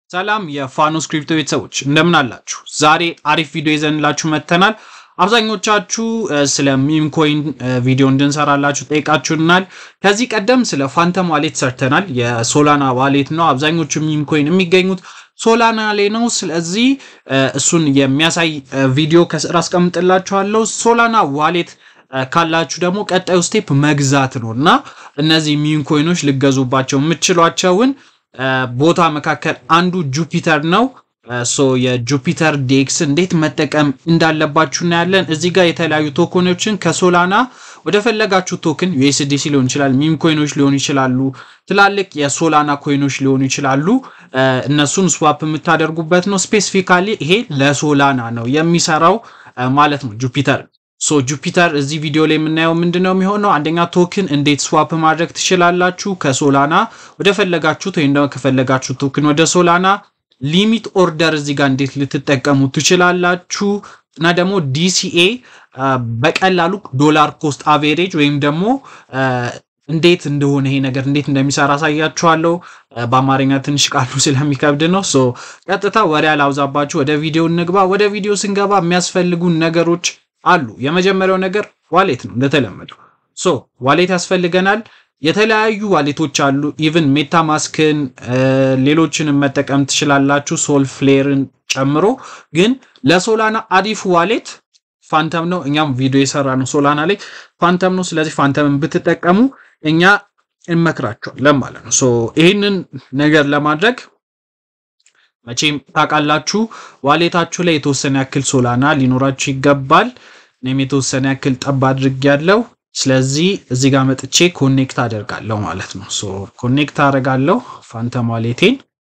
ሰላም የፋኖስ ክሪፕቶ ቤተሰቦች እንደምን አላችሁ? ዛሬ አሪፍ ቪዲዮ ይዘንላችሁ መጥተናል። አብዛኞቻችሁ ስለ ሚም ኮይን ቪዲዮ እንድንሰራላችሁ ጠይቃችሁናል። ከዚህ ቀደም ስለ ፋንተም ዋሌት ሰርተናል። የሶላና ዋሌት ነው። አብዛኞቹ ሚም ኮይን የሚገኙት ሶላና ላይ ነው። ስለዚህ እሱን የሚያሳይ ቪዲዮ ከስር አስቀምጥላችኋለሁ። ሶላና ዋሌት ካላችሁ ደግሞ ቀጣዩ ስቴፕ መግዛት ነው እና እነዚህ ሚም ኮይኖች ልገዙባቸው የምችሏቸውን ቦታ መካከል አንዱ ጁፒተር ነው። ሶ የጁፒተር ዴክስ እንዴት መጠቀም እንዳለባችሁ እናያለን። እዚህ ጋር የተለያዩ ቶኮኖችን ከሶላና ወደ ፈለጋችሁ ቶክን ዩኤስዲሲ ሊሆን ይችላል፣ ሚም ኮይኖች ሊሆኑ ይችላሉ፣ ትላልቅ የሶላና ኮይኖች ሊሆኑ ይችላሉ። እነሱን ስዋፕ የምታደርጉበት ነው። ስፔሲፊካሊ ይሄ ለሶላና ነው የሚሰራው ማለት ነው ጁፒተር ሶ ጁፒተር እዚህ ቪዲዮ ላይ የምናየው ምንድን ነው የሚሆነው? አንደኛ ቶክን እንዴት ስዋፕ ማድረግ ትችላላችሁ ከሶላና ወደ ፈለጋችሁት ወይም ደግሞ ከፈለጋችሁ ቶክን ወደ ሶላና፣ ሊሚት ኦርደር እዚህ ጋር እንዴት ልትጠቀሙ ትችላላችሁ እና ደግሞ ዲሲኤ በቀላሉ ዶላር ኮስት አቬሬጅ ወይም ደግሞ እንዴት እንደሆነ ይሄ ነገር እንዴት እንደሚሰራ አሳያችኋለሁ። በአማርኛ ትንሽ ቃሉ ስለሚከብድ ነው። ሶ ቀጥታ ወሬ አላብዛባችሁ፣ ወደ ቪዲዮ እንግባ። ወደ ቪዲዮ ስንገባ የሚያስፈልጉን ነገሮች አሉ። የመጀመሪያው ነገር ዋሌት ነው። እንደተለመደው ሶ ዋሌት ያስፈልገናል። የተለያዩ ዋሌቶች አሉ። ኢቭን ሜታ ማስክን ሌሎችንም መጠቀም ትችላላችሁ፣ ሶል ፍሌርን ጨምሮ። ግን ለሶላና አሪፍ ዋሌት ፋንተም ነው። እኛም ቪዲዮ የሰራ ነው ሶላና ላይ ፋንተም ነው። ስለዚህ ፋንተምን ብትጠቀሙ እኛ እንመክራቸዋለን ማለት ነው። ሶ ይህንን ነገር ለማድረግ መቼም ታውቃላችሁ ዋሌታችሁ ላይ የተወሰነ ያክል ሶላና ሊኖራችሁ ይገባል። እኔም የተወሰነ ያክል ጠብ አድርጌያለሁ። ስለዚህ እዚህ ጋር መጥቼ ኮኔክት አደርጋለሁ ማለት ነው። ሶ ኮኔክት አደርጋለሁ ፋንተም ዋሌቴን።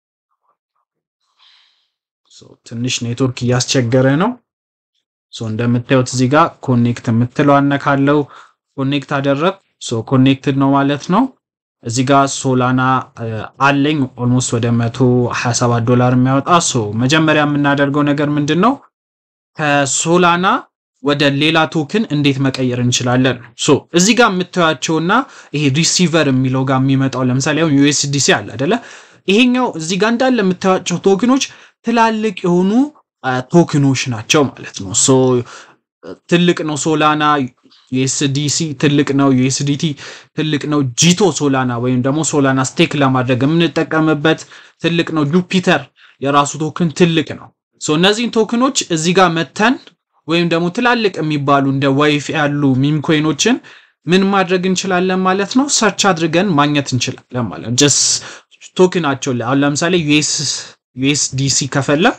ትንሽ ኔትወርክ እያስቸገረ ነው። ሶ እንደምታዩት እዚህ ጋር ኮኔክት የምትለው አነካለው። ኮኔክት አደረግ። ሶ ኮኔክትድ ነው ማለት ነው። እዚህ ጋር ሶላና አለኝ ኦልሞስት ወደ 127 ዶላር የሚያወጣ ሶ መጀመሪያ የምናደርገው ነገር ምንድን ነው? ከሶላና ወደ ሌላ ቶክን እንዴት መቀየር እንችላለን? ሶ እዚህ ጋር የምታያቸውና ይሄ ሪሲቨር የሚለው ጋር የሚመጣው ለምሳሌ አሁን ዩኤስዲሲ አለ አይደለ? ይሄኛው እዚህ ጋር እንዳለ የምታያቸው ቶክኖች ትላልቅ የሆኑ ቶክኖች ናቸው ማለት ነው። ሶ ትልቅ ነው ሶላና ዩኤስዲሲ ትልቅ ነው። ዩኤስዲቲ ትልቅ ነው። ጂቶ ሶላና ወይም ደግሞ ሶላና ስቴክ ለማድረግ የምንጠቀምበት ትልቅ ነው። ጁፒተር የራሱ ቶክን ትልቅ ነው። ሶ እነዚህን ቶክኖች እዚህ ጋር መተን ወይም ደግሞ ትላልቅ የሚባሉ እንደ ዋይፍ ያሉ ሚም ኮይኖችን ምን ማድረግ እንችላለን ማለት ነው። ሰርች አድርገን ማግኘት እንችላለን ማለት ነው። ጀስ ቶክናቸው አሁን ለምሳሌ ዩኤስዲሲ ከፈለኩ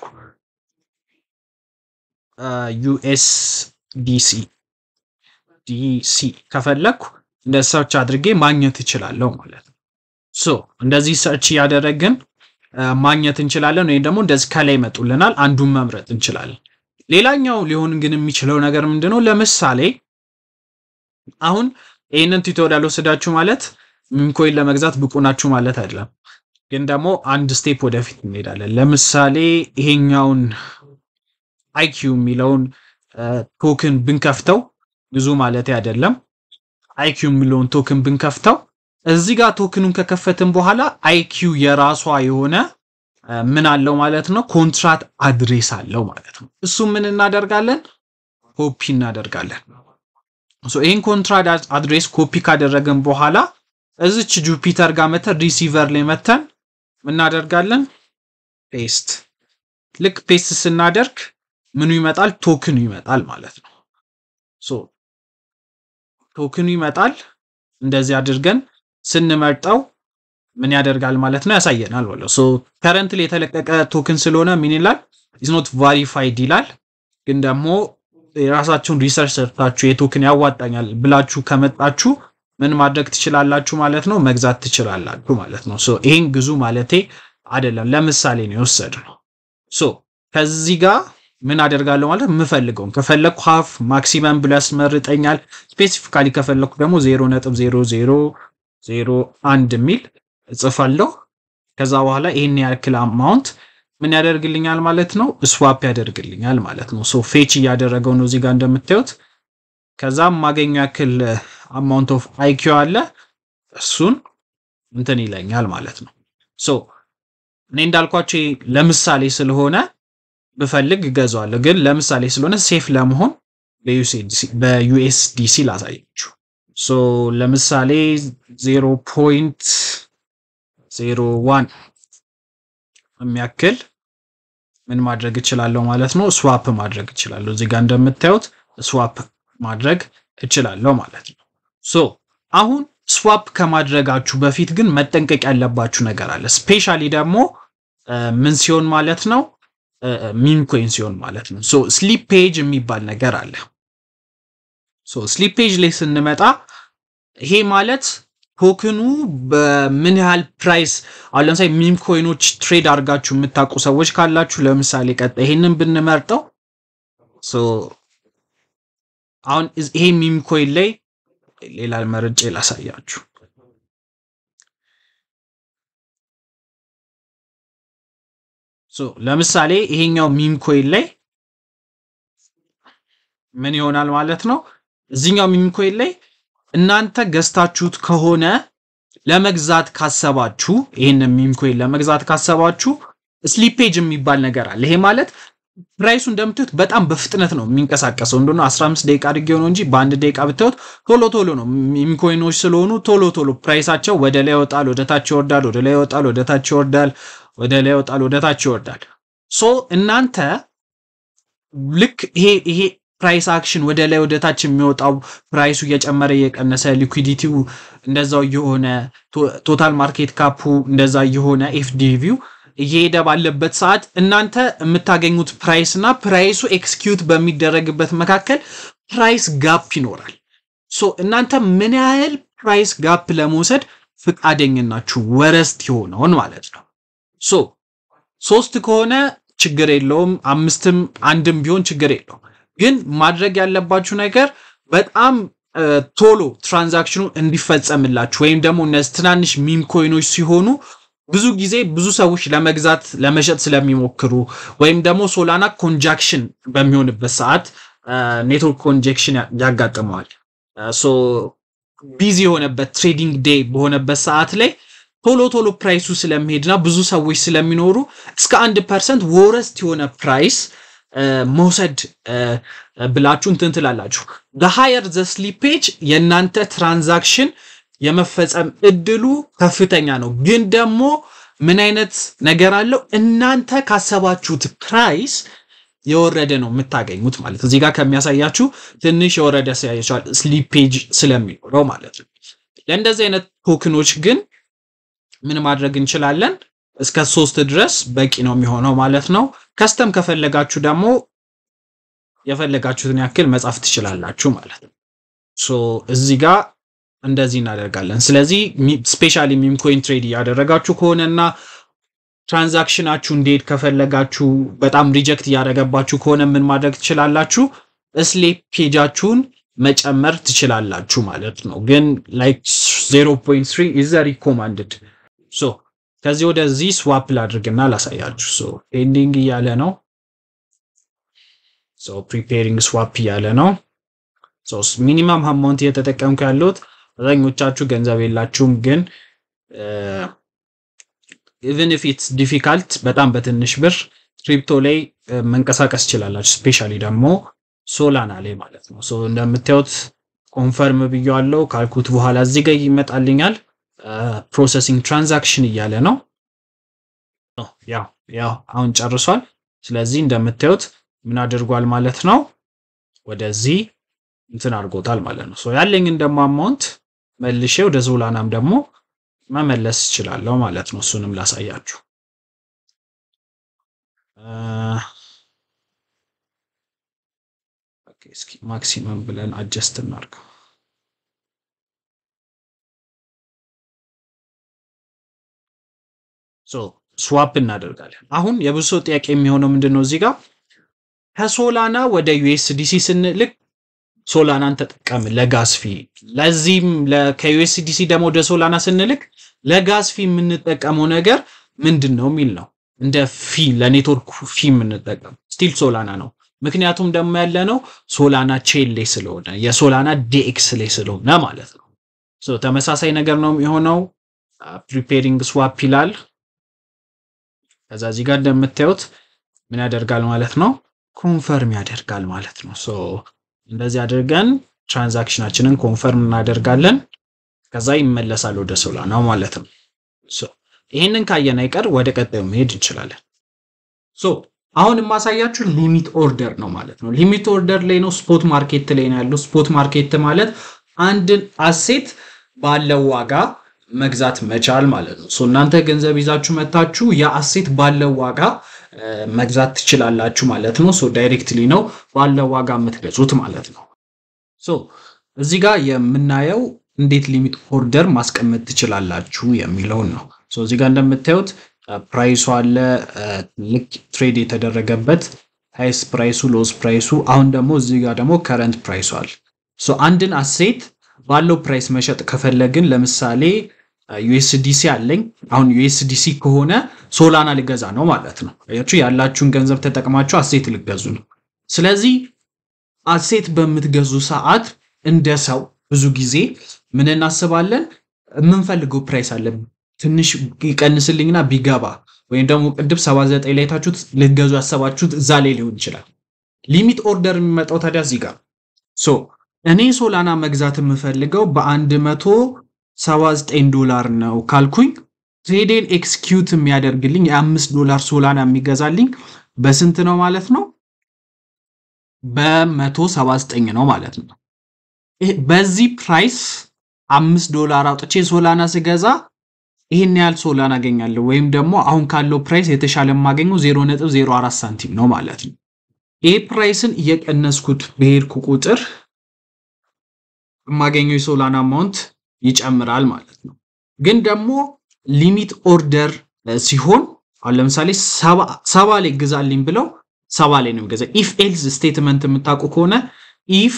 ዩኤስዲሲ ዲሲ ከፈለኩ እንደ ሰርች አድርጌ ማግኘት እችላለሁ ማለት ነው። ሶ እንደዚህ ሰርች እያደረግን ማግኘት እንችላለን፣ ወይም ደግሞ እንደዚህ ከላይ ይመጡልናል። አንዱን መምረጥ እንችላለን። ሌላኛው ሊሆን ግን የሚችለው ነገር ምንድነው? ለምሳሌ አሁን ይህንን ቱቶሪያል ወስዳችሁ ማለት ሚምኮይን ለመግዛት ብቁ ናችሁ ማለት አይደለም። ግን ደግሞ አንድ ስቴፕ ወደፊት እንሄዳለን። ለምሳሌ ይሄኛውን አይኪዩ የሚለውን ቶክን ብንከፍተው ብዙ ማለት አይደለም። አይኪዩ የሚለውን ቶክን ብንከፍተው እዚህ ጋር ቶክኑን ከከፈትን በኋላ አይኪዩ የራሷ የሆነ ምን አለው ማለት ነው፣ ኮንትራት አድሬስ አለው ማለት ነው። እሱ ምን እናደርጋለን? ኮፒ እናደርጋለን። ይህን ኮንትራት አድሬስ ኮፒ ካደረግን በኋላ እዚች ጁፒተር ጋር መተን ሪሲቨር ላይ መተን እናደርጋለን ፔስት። ልክ ፔስት ስናደርግ ምኑ ይመጣል? ቶክኑ ይመጣል ማለት ነው። ሶ ቶክኑ ይመጣል። እንደዚህ አድርገን ስንመርጠው ምን ያደርጋል ማለት ነው? ያሳየናል ማለት ሶ ከረንትሊ የተለቀቀ ቶክን ስለሆነ ምን ይላል? ኢዝ ኖት ቫሪፋይድ ይላል። ግን ደግሞ የራሳችሁን ሪሰርች ሰርታችሁ የቶክን ያዋጣኛል ብላችሁ ከመጣችሁ ምን ማድረግ ትችላላችሁ ማለት ነው? መግዛት ትችላላችሁ ማለት ነው። ሶ ይሄን ግዙ ማለቴ አይደለም፣ ለምሳሌ ነው የወሰድነው። ሶ ከዚህ ጋር ምን አደርጋለሁ ማለት የምፈልገውን ከፈለግኩ ሀፍ ማክሲመም ብሎ ያስመርጠኛል። ስፔሲፊካሊ ከፈለግኩ ደግሞ ዜሮ ነጥብ ዜሮ ዜሮ ዜሮ አንድ የሚል እጽፋለሁ። ከዛ በኋላ ይህን ያክል አማውንት ምን ያደርግልኛል ማለት ነው? ስዋፕ ያደርግልኛል ማለት ነው። ሶ ፌች እያደረገው ነው እዚህ ጋር እንደምታዩት። ከዛም ማገኘው ያክል አማውንት ኦፍ አይኪው አለ እሱን እንትን ይለኛል ማለት ነው። ሶ እኔ እንዳልኳቸው ለምሳሌ ስለሆነ ብፈልግ እገዛዋለሁ፣ ግን ለምሳሌ ስለሆነ ሴፍ ለመሆን በዩኤስዲሲ ላሳያችሁ። ሶ ለምሳሌ ዜሮ ፖይንት ዜሮ ዋን የሚያክል ምን ማድረግ እችላለሁ ማለት ነው፣ ስዋፕ ማድረግ እችላለሁ። እዚህ ጋር እንደምታዩት ስዋፕ ማድረግ እችላለሁ ማለት ነው። ሶ አሁን ስዋፕ ከማድረጋችሁ በፊት ግን መጠንቀቅ ያለባችሁ ነገር አለ። ስፔሻሊ ደግሞ ምን ሲሆን ማለት ነው ሚም ኮይን ሲሆን ማለት ነው። ሶ ስሊፕ ፔጅ የሚባል ነገር አለ። ሶ ስሊፕ ፔጅ ላይ ስንመጣ ይሄ ማለት ቶክኑ በምን ያህል ፕራይስ አሁን ለምሳሌ ሚም ኮይኖች ትሬድ አድርጋችሁ የምታውቁ ሰዎች ካላችሁ ለምሳሌ ቀጣይ ይሄንን ብንመርጠው አሁን ይሄ ሚም ኮይን ላይ ሌላ መርጬ ላሳያችሁ። ለምሳሌ ይሄኛው ሚም ኮይን ላይ ምን ይሆናል ማለት ነው። እዚህኛው ሚም ኮይን ላይ እናንተ ገዝታችሁት ከሆነ ለመግዛት ካሰባችሁ ይህንን ሚም ኮይን ለመግዛት ካሰባችሁ ስሊፔጅ የሚባል ነገር አለ። ይሄ ማለት ፕራይሱ እንደምታዩት በጣም በፍጥነት ነው የሚንቀሳቀሰው። እንደሆነ 15 ደቂቃ አድርጌው ነው እንጂ በአንድ ደቂቃ ብታዩት ቶሎ ቶሎ ነው። ሚም ኮይኖች ስለሆኑ ቶሎ ቶሎ ፕራይሳቸው ወደ ላይ ይወጣል፣ ወደ ታች ይወርዳል፣ ወደ ላይ ይወጣል፣ ወደ ታች ይወርዳል፣ ወደ ላይ ይወጣል፣ ወደ ታች ይወርዳል። ሶ እናንተ ልክ ይሄ ይሄ ፕራይስ አክሽን ወደ ላይ ወደ ታች የሚወጣው ፕራይሱ እየጨመረ እየቀነሰ ሊኩዊዲቲው እንደዛው እየሆነ ቶታል ማርኬት ካፑ እንደዛ እየሆነ ኤፍዲቪው እየሄደ ባለበት ሰዓት እናንተ የምታገኙት ፕራይስ እና ፕራይሱ ኤክስኪዩት በሚደረግበት መካከል ፕራይስ ጋፕ ይኖራል። ሶ እናንተ ምን ያህል ፕራይስ ጋፕ ለመውሰድ ፍቃደኝናችሁ ወረስት የሆነውን ማለት ነው። ሶ ሶስት ከሆነ ችግር የለውም፣ አምስትም አንድም ቢሆን ችግር የለውም። ግን ማድረግ ያለባችሁ ነገር በጣም ቶሎ ትራንዛክሽኑ እንዲፈጸምላችሁ ወይም ደግሞ እነዚህ ትናንሽ ሚም ኮይኖች ሲሆኑ ብዙ ጊዜ ብዙ ሰዎች ለመግዛት ለመሸጥ ስለሚሞክሩ ወይም ደግሞ ሶላና ኮንጃክሽን በሚሆንበት ሰዓት ኔትወርክ ኮንጀክሽን ያጋጥመዋል። ሶ ቢዚ የሆነበት ትሬዲንግ ዴይ በሆነበት ሰዓት ላይ ቶሎ ቶሎ ፕራይሱ ስለሚሄድና ብዙ ሰዎች ስለሚኖሩ እስከ አንድ ፐርሰንት ወረስት የሆነ ፕራይስ መውሰድ ብላችሁ እንትን ትላላችሁ። ሃየር ዘ ስሊፔጅ የእናንተ ትራንዛክሽን የመፈጸም እድሉ ከፍተኛ ነው። ግን ደግሞ ምን አይነት ነገር አለው? እናንተ ካሰባችሁት ፕራይስ የወረደ ነው የምታገኙት ማለት እዚህ ጋር ከሚያሳያችሁ ትንሽ የወረደ ሲያያችኋል ስሊፔጅ ስለሚኖረው ማለት ነው። ለእንደዚህ አይነት ቶክኖች ግን ምን ማድረግ እንችላለን? እስከ ሶስት ድረስ በቂ ነው የሚሆነው ማለት ነው። ከስተም ከፈለጋችሁ ደግሞ የፈለጋችሁትን ያክል መጻፍ ትችላላችሁ ማለት ነው። ሶ እዚህ ጋር እንደዚህ እናደርጋለን። ስለዚህ ስፔሻሊ ሚም ኮይን ትሬድ እያደረጋችሁ ከሆነና ትራንዛክሽናችሁ እንዴት ከፈለጋችሁ በጣም ሪጀክት እያደረገባችሁ ከሆነ ምን ማድረግ ትችላላችሁ? ስሊፕ ፔጃችሁን መጨመር ትችላላችሁ ማለት ነው። ግን ላይክ 0.3 ኢዝ ሪኮማንድድ ሶ ከዚህ ወደዚህ ስዋፕ ላድርግና ላሳያችሁ። ሶ ኤንዲንግ እያለ ነው። ሶ ፕሪፔሪንግ ስዋፕ እያለ ነው። ሶ ሚኒመም አማውንት እየተጠቀምኩ ያለሁት አብዛኞቻችሁ ገንዘብ የላችሁም፣ ግን ኢቨን ኢፍ ኢትስ ዲፊካልት በጣም በትንሽ ብር ክሪፕቶ ላይ መንቀሳቀስ ትችላላችሁ። ስፔሻሊ ደግሞ ሶላና ላይ ማለት ነው። ሶ እንደምታዩት ኮንፈርም ብያዋለው ካልኩት በኋላ እዚህ ጋር ይመጣልኛል። ፕሮሰሲንግ ትራንዛክሽን እያለ ነው። ያው ያው አሁን ጨርሷል። ስለዚህ እንደምታዩት ምን አድርጓል ማለት ነው፣ ወደዚህ እንትን አድርጎታል ማለት ነው። ሶ ያለኝን ደግሞ አማውንት መልሼ ወደ ዞላናም ደግሞ መመለስ እችላለሁ ማለት ነው። እሱንም ላሳያችሁ። እስኪ ማክሲመም ብለን አጀስት እናድርገው። ስዋፕ እናደርጋለን። አሁን የብዙ ሰው ጥያቄ የሚሆነው ምንድን ነው እዚህ ጋር ከሶላና ወደ ዩኤስዲሲ ስንልክ ሶላናን ተጠቀምን ለጋዝ ፊ፣ ለዚህም ከዩኤስዲሲ ደግሞ ወደ ሶላና ስንልክ ለጋዝ ፊ የምንጠቀመው ነገር ምንድን ነው የሚል ነው። እንደ ፊ ለኔትወርክ ፊ የምንጠቀም ስቲል ሶላና ነው። ምክንያቱም ደግሞ ያለ ነው ሶላና ቼን ላይ ስለሆነ የሶላና ዲኤክስ ላይ ስለሆነ ማለት ነው። ተመሳሳይ ነገር ነው የሚሆነው። ፕሪፔሪንግ ስዋፕ ይላል። ከዛ እዚህ ጋር እንደምታዩት ምን ያደርጋል ማለት ነው ኮንፈርም ያደርጋል ማለት ነው። ሶ እንደዚህ አድርገን ትራንዛክሽናችንን ኮንፈርም እናደርጋለን። ከዛ ይመለሳል ወደ ሶላናው ማለት ነው። ሶ ይህንን ካየን አይቀር ወደ ቀጣዩ መሄድ እንችላለን። ሶ አሁን የማሳያችሁ ሊሚት ኦርደር ነው ማለት ነው። ሊሚት ኦርደር ላይ ነው፣ ስፖት ማርኬት ላይ ነው ያለው። ስፖት ማርኬት ማለት አንድን አሴት ባለው ዋጋ መግዛት መቻል ማለት ነው። ሶ እናንተ ገንዘብ ይዛችሁ መታችሁ የአሴት ባለው ዋጋ መግዛት ትችላላችሁ ማለት ነው። ሶ ዳይሬክትሊ ነው ባለው ዋጋ የምትገዙት ማለት ነው። ሶ እዚህ ጋር የምናየው እንዴት ሊሚት ኦርደር ማስቀመጥ ትችላላችሁ የሚለውን ነው። ሶ እዚህ ጋር እንደምታዩት ፕራይሱ አለ ልክ ትሬድ የተደረገበት ሃይስ ፕራይሱ ሎስ ፕራይሱ አሁን ደግሞ እዚህ ጋር ደግሞ ከረንት ፕራይሱ አለ። ሶ አንድን አሴት ባለው ፕራይስ መሸጥ ከፈለግን ለምሳሌ ዩኤስዲሲ አለኝ። አሁን ዩኤስዲሲ ከሆነ ሶላና ልገዛ ነው ማለት ነው። አያችሁ ያላችሁን ገንዘብ ተጠቅማችሁ አሴት ልገዙ ነው። ስለዚህ አሴት በምትገዙ ሰዓት እንደ ሰው ብዙ ጊዜ ምን እናስባለን? የምንፈልገው ፕራይስ አለ ትንሽ ይቀንስልኝና ቢገባ ወይም ደግሞ ቅድም 79 ላይ ታችሁት ልትገዙ ያሰባችሁት እዛ ላይ ሊሆን ይችላል። ሊሚት ኦርደር የሚመጣው ታዲያ እዚህ ጋር ሶ እኔ ሶላና መግዛት የምፈልገው በ179 ዶላር ነው ካልኩኝ ትሬዴን ኤክስኪዩት የሚያደርግልኝ የአምስት ዶላር ሶላና የሚገዛልኝ በስንት ነው ማለት ነው? በ179 ነው ማለት ነው። በዚህ ፕራይስ አምስት ዶላር አውጥቼ ሶላና ስገዛ ይህን ያህል ሶላና አገኛለሁ ወይም ደግሞ አሁን ካለው ፕራይስ የተሻለ የማገኘው 0.04 ሳንቲም ነው ማለት ነው። ይህ ፕራይስን እየቀነስኩት በሄድኩ ቁጥር የማገኘው የሶላና አማውንት ይጨምራል ማለት ነው። ግን ደግሞ ሊሚት ኦርደር ሲሆን አሁን ለምሳሌ ሰባ ላይ ግዛልኝ ብለው ሰባ ላይ ነው የሚገዛ። ኢፍ ኤልስ ስቴትመንት የምታውቁ ከሆነ ኢፍ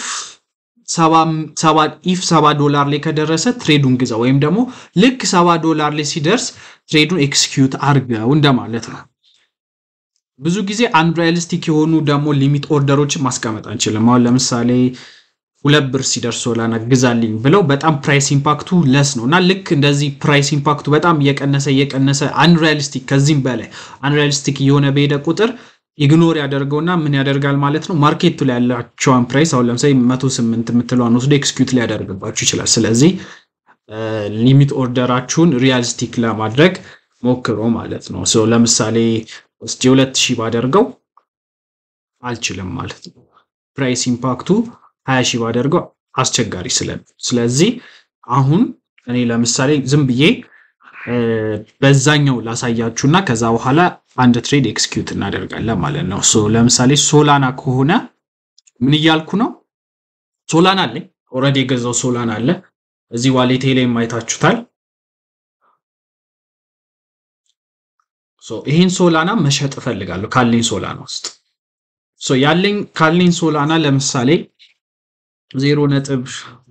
ኢፍ ሰባ ዶላር ላይ ከደረሰ ትሬዱን ግዛ ወይም ደግሞ ልክ ሰባ ዶላር ላይ ሲደርስ ትሬዱን ኤክስኪዩት አርገው እንደማለት ነው። ብዙ ጊዜ አንሪያሊስቲክ የሆኑ ደግሞ ሊሚት ኦርደሮችን ማስቀመጥ አንችልም። አሁን ለምሳሌ ሁለት ብር ሲደርስ ሶላና ግዛልኝ ብለው በጣም ፕራይስ ኢምፓክቱ ለስ ነው እና ልክ እንደዚህ ፕራይስ ኢምፓክቱ በጣም እየቀነሰ እየቀነሰ አንሪያሊስቲክ ከዚህም በላይ አንሪያሊስቲክ እየሆነ በሄደ ቁጥር ኢግኖር ያደርገውና ምን ያደርጋል ማለት ነው ማርኬቱ ላይ ያላቸውን ፕራይስ አሁን ለምሳሌ መቶ ስምንት የምትለዋን ወስዶ ኤክስኪዩት ሊያደርግባችሁ ይችላል። ስለዚህ ሊሚት ኦርደራችሁን ሪያሊስቲክ ለማድረግ ሞክሮ ማለት ነው። ለምሳሌ ውስጥ የሁለት ሺህ ባደርገው አልችልም ማለት ነው። ፕራይስ ኢምፓክቱ ሀያ ሺህ ባደርገው አስቸጋሪ ስለ ስለዚህ አሁን እኔ ለምሳሌ ዝም ብዬ በዛኛው ላሳያችሁና ከዛ በኋላ አንድ ትሬድ ኤክስኪዩት እናደርጋለን ማለት ነው። ለምሳሌ ሶላና ከሆነ ምን እያልኩ ነው? ሶላና አለኝ ኦልሬዲ የገዛው ሶላና አለ እዚህ ዋሌቴ ላይ ማየታችሁታል። ይህን ሶላና መሸጥ እፈልጋለሁ ካለኝ ሶላና ውስጥ ያለኝ ካለኝ ሶላና ለምሳሌ ዜሮ ነጥብ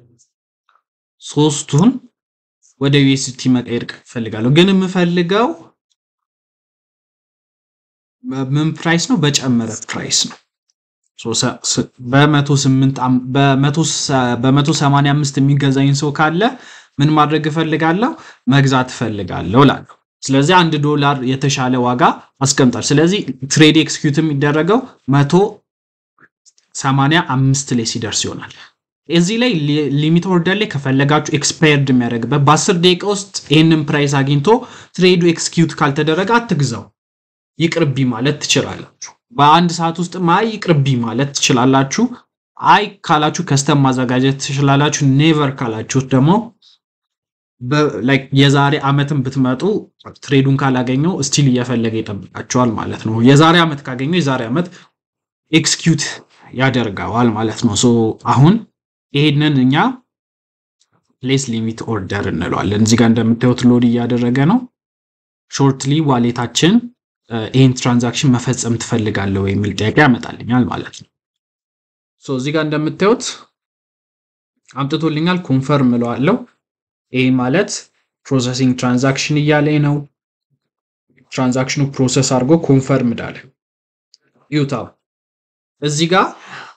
ሶስቱን ወደ ዩኤስቲ መቀየር እፈልጋለሁ። ግን የምፈልገው ምን ፕራይስ ነው? በጨመረ ፕራይስ ነው። በመቶ ሰማንያ አምስት የሚገዛኝ ሰው ካለ ምን ማድረግ እፈልጋለሁ? መግዛት እፈልጋለሁ እላለሁ። ስለዚህ አንድ ዶላር የተሻለ ዋጋ አስቀምጣል። ስለዚህ ትሬድ ኤክስኪዩት የሚደረገው መቶ ሰማንያ አምስት ላይ ሲደርስ ይሆናል። እዚህ ላይ ሊሚት ኦርደር ላይ ከፈለጋችሁ ኤክስፓየርድ የሚያደርግበት በአስር ደቂቃ ውስጥ ይህንን ፕራይስ አግኝቶ ትሬዱ ኤክስኪዩት ካልተደረገ አትግዛው፣ ይቅርቢ ማለት ትችላላችሁ። በአንድ ሰዓት ውስጥ አይ ይቅርቢ ማለት ትችላላችሁ። አይ ካላችሁ ከስተም ማዘጋጀት ትችላላችሁ። ኔቨር ካላችሁት ደግሞ የዛሬ ዓመትን ብትመጡ ትሬዱን ካላገኘው ስቲል እየፈለገ ይጠብቃቸዋል ማለት ነው። የዛሬ ዓመት ካገኘው የዛሬ ዓመት ኤክስኪዩት ያደርገዋል ማለት ነው። ሶ አሁን ይሄንን እኛ ፕሌስ ሊሚት ኦርደር እንለዋለን። እዚህ ጋር እንደምታዩት ሎድ እያደረገ ነው። ሾርትሊ ዋሌታችን ይህን ትራንዛክሽን መፈጸም ትፈልጋለሁ የሚል ጥያቄ ያመጣልኛል ማለት ነው። ሶ እዚህ ጋር እንደምታዩት አምጥቶልኛል። ኮንፈርም እለዋለሁ። ይህ ማለት ፕሮሰሲንግ ትራንዛክሽን እያለኝ ነው። ትራንዛክሽኑ ፕሮሰስ አድርጎ ኮንፈርም ዳለ ይውታ እዚህ ጋር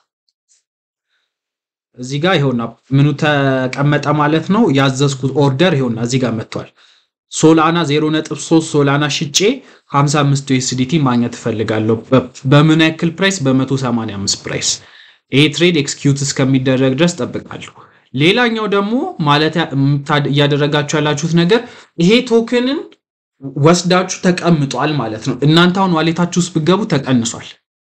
እዚህ ጋር ይኸውና ምኑ ተቀመጠ ማለት ነው። ያዘዝኩት ኦርደር ይኸውና እዚህ ጋር መጥቷል። ሶላና 0.3 ሶላና ሽጬ 55 ዩኤስዲቲ ማግኘት እፈልጋለሁ። በምን ያክል ፕራይስ? በ185 ፕራይስ። ይሄ ትሬድ ኤክስኪዩት እስከሚደረግ ድረስ ጠብቃለሁ። ሌላኛው ደግሞ ማለት እያደረጋችሁ ያላችሁት ነገር ይሄ ቶክንን ወስዳችሁ ተቀምጧል ማለት ነው። እናንተ አሁን ዋሌታችሁ ውስጥ ብገቡ ተቀንሷል።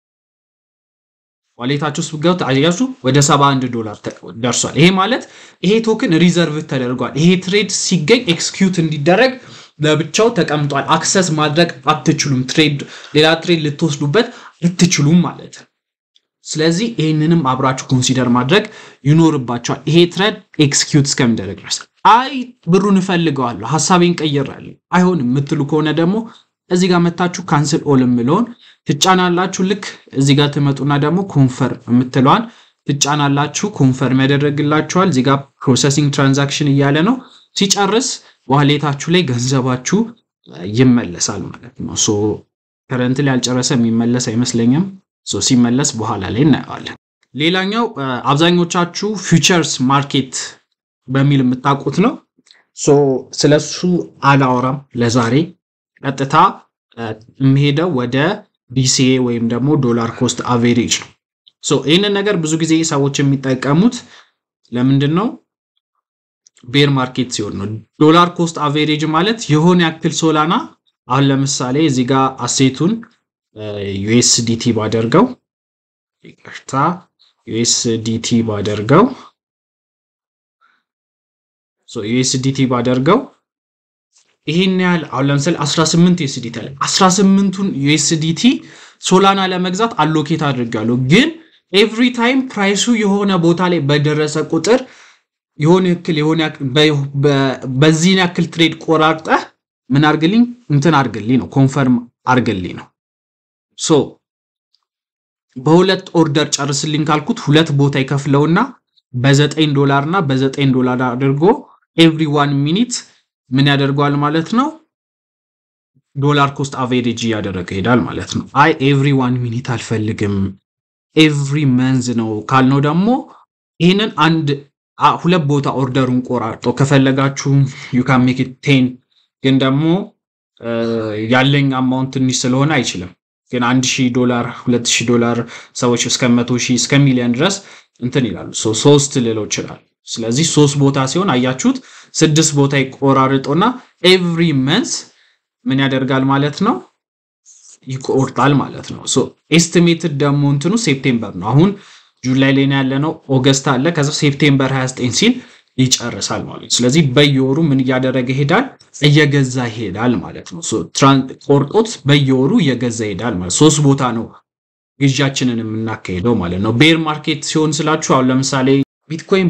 ዋሌታችሁ ውስጥ ብገቡ አያችሁ ወደ 71 ዶላር ደርሷል። ይሄ ማለት ይሄ ቶክን ሪዘርቭ ተደርጓል። ይሄ ትሬድ ሲገኝ ኤክስኪዩት እንዲደረግ ለብቻው ተቀምጧል። አክሰስ ማድረግ አትችሉም። ትሬድ ሌላ ትሬድ ልትወስዱበት አትችሉም ማለት ነው። ስለዚህ ይህንንም አብራችሁ ኮንሲደር ማድረግ ይኖርባቸዋል። ይሄ ትሬድ ኤክስኪዩት እስከሚደረግ ድረስ አይ ብሩን እፈልገዋለሁ ሀሳቤን ቀይራለሁ አይሆንም የምትሉ ከሆነ ደግሞ እዚህ ጋር መታችሁ ካንስል ኦል የምለውን ትጫናላችሁ። ልክ እዚህ ጋር ትመጡና ደግሞ ኮንፈርም የምትለዋን ትጫናላችሁ። ኮንፈርም ያደረግላችኋል። እዚህ ጋር ፕሮሰሲንግ ትራንዛክሽን እያለ ነው። ሲጨርስ ዋሌታችሁ ላይ ገንዘባችሁ ይመለሳል ማለት ነው። ሶ ከረንት ላይ ያልጨረሰ የሚመለስ አይመስለኝም። ሶ ሲመለስ በኋላ ላይ እናየዋለን። ሌላኛው አብዛኞቻችሁ ፊውቸርስ ማርኬት በሚል የምታውቁት ነው። ሶ ስለሱ አላወራም ለዛሬ ቀጥታ የሚሄደው ወደ ዲሲኤ ወይም ደግሞ ዶላር ኮስት አቬሬጅ ነው። ሶ ይህንን ነገር ብዙ ጊዜ ሰዎች የሚጠቀሙት ለምንድን ነው? ቤር ማርኬት ሲሆን ነው። ዶላር ኮስት አቬሬጅ ማለት የሆነ ያክል ሶላና አሁን ለምሳሌ እዚህ ጋር አሴቱን ዩኤስዲቲ ባደርገው ይቅርታ ዩኤስዲቲ ባደርገው ዩኤስዲቲ ባደርገው ይሄን ያህል አሁን ለምሳሌ 18 ዩኤስዲቲ አለ። 18ቱን ዩኤስዲቲ ሶላና ለመግዛት አሎኬት አድርጋለሁ። ግን ኤቭሪ ታይም ፕራይሱ የሆነ ቦታ ላይ በደረሰ ቁጥር የሆነ ያክል የሆነ በዚህን ያክል ትሬድ ቆራርጠህ ምን አርግልኝ እንትን አርግልኝ ነው ኮንፈርም አርግልኝ ነው። ሶ በሁለት ኦርደር ጨርስልኝ ካልኩት ሁለት ቦታ ይከፍለውና በዘጠኝ ዶላር እና በዘጠኝ ዶላር አድርጎ ኤቭሪ ዋን ሚኒት ምን ያደርገዋል ማለት ነው። ዶላር ኮስት አቬሬጅ እያደረገ ይሄዳል ማለት ነው። አይ ኤቭሪ ዋን ሚኒት አልፈልግም ኤቭሪ መንዝ ነው ካልነው ደግሞ ይህንን አንድ ሁለት ቦታ ኦርደሩን ቆራርጦ ከፈለጋችሁ ዩካን ሜክ ቴን ግን ደግሞ ያለኝ አማውንት ትንሽ ስለሆነ አይችልም። ግን አንድ ሺህ ዶላር ሁለት ሺህ ዶላር ሰዎች እስከ መቶ ሺህ እስከ ሚሊዮን ድረስ እንትን ይላሉ። ሶስት ልለው ይችላል። ስለዚህ ሶስት ቦታ ሲሆን አያችሁት፣ ስድስት ቦታ ይቆራርጦና ኤቭሪ መንስ ምን ያደርጋል ማለት ነው ይቆርጣል ማለት ነው። ኤስቲሜትድ ደግሞ እንትኑ ሴፕቴምበር ነው። አሁን ጁላይ ላይ ነው ያለነው፣ ኦገስት አለ። ከዛ ሴፕቴምበር 29 ሲል ይጨርሳል ማለት ነው። ስለዚህ በየወሩ ምን እያደረገ ይሄዳል? እየገዛ ይሄዳል ማለት ነው። ቆርጦት በየወሩ እየገዛ ይሄዳል ማለት ሶስት ቦታ ነው ግዣችንን የምናካሄደው ማለት ነው። ቤር ማርኬት ሲሆን ስላችሁ አሁን ለምሳሌ ቢትኮይን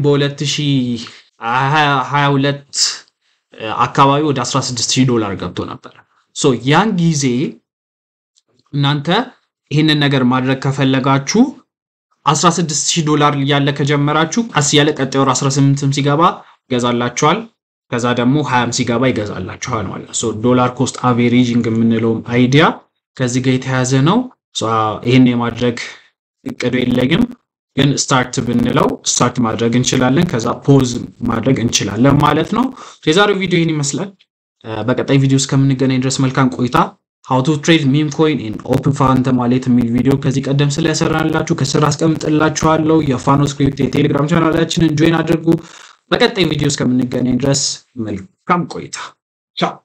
በ2022 አካባቢ ወደ 16000 ዶላር ገብቶ ነበር። ሶ ያን ጊዜ እናንተ ይህንን ነገር ማድረግ ከፈለጋችሁ 16000 ዶላር እያለ ከጀመራችሁ ቀስ እያለ ቀጣይ ወር 18ም ሲገባ ይገዛላችኋል። ከዛ ደግሞ 20ም ሲገባ ይገዛላችኋል ማለት ነው። ሶ ዶላር ኮስት አቬሬጂንግ የምንለውም አይዲያ ከዚህ ጋር የተያዘ ነው። ይህን የማድረግ እቅዱ የለኝም፣ ግን ስታርት ብንለው ስታርት ማድረግ እንችላለን። ከዛ ፖዝ ማድረግ እንችላለን ማለት ነው። የዛሬው ቪዲዮ ይህን ይመስላል። በቀጣይ ቪዲዮ እስከምንገናኝ ድረስ መልካም ቆይታ። ሃው ቱ ትሬድ ሚም ኮይን ኢን ኦፕን ፋንተ ማለት የሚል ቪዲዮ ከዚህ ቀደም ስለሰራንላችሁ ከስር አስቀምጥላችኋለሁ። የፋኖ ስክሪፕት የቴሌግራም ቻናላችንን ጆይን አድርጉ። በቀጣይ ቪዲዮ እስከምንገናኝ ድረስ መልካም ቆይታ። ቻው